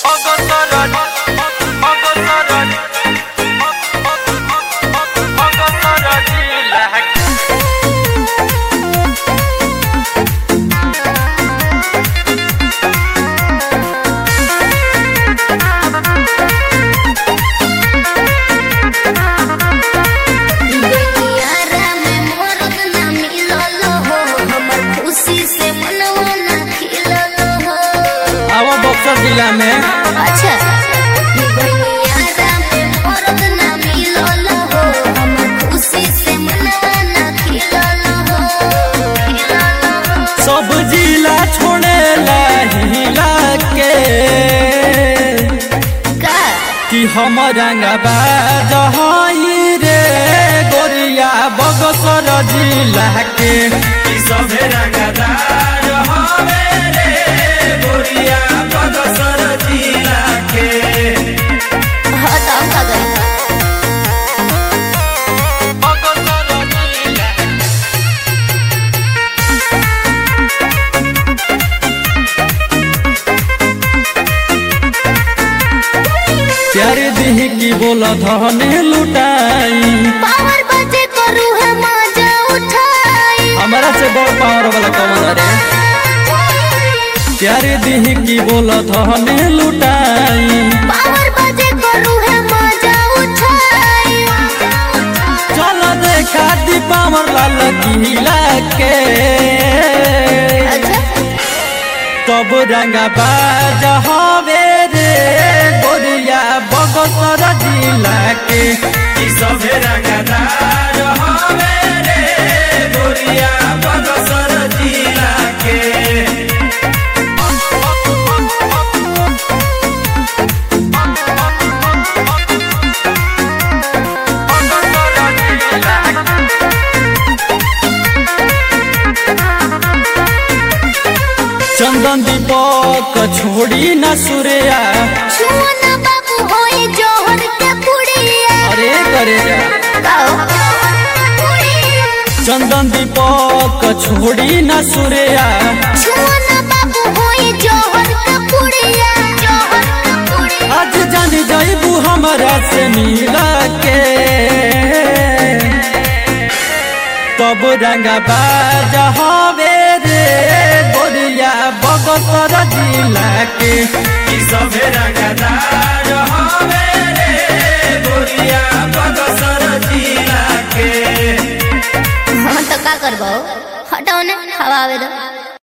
অগসরণ অগসরণ অগসরণ লাগ दुनियारा में मोरत ना मिलल हो हमर खुशी से मनवा ना खिलल हो आवा बक्सर जिला में अच्छा दुनियारा में मोरत ना मिलल हो हमर खुशी से मनवा ना खिलल हो खिलल हो सब जिला छोड़े हिला के का कि हम रंगबा जहाई रे गोरिया बक्सर जिला के कि सभे रंगदार हवे रे गोरिया बक्सर जिला के हाँ तो हम का गई অগসরণ লাগ प्यार दिह की बोल धने लुटाई पावर बजे करू है मजा उठाई हमारा से बड़ पावर वाला कमल रे प्यार दिह की बोल धने लुटाई पावर बजे करू है मजा उठाई चल देखा दी पावर लाल किला के अच्छा तब रंगा बाज हवे रे गोरिया बगसर जिला के ई सभे रंगदार हवे रे गोरिया बगसर जिला के অগসরণ লাগ चंदन दीपक छोड़ी न सूर्या छुअन बाबू होए जोहर के पुड़िया अरे करे गाओ चंदन दीपक छोड़ी न सूर्या छुअन बाबू होए जोहर के पुड़िया जोहर के पुड़िया आज जान जाइबू हमरा से मिला के तब रंगा बाज हवे रे गोरिया बगसर जिला के ई सभे रंगदार हवे रे गोरिया बगसर जिला के हाँ तो का करबो हटाओ ने हवा आवे दो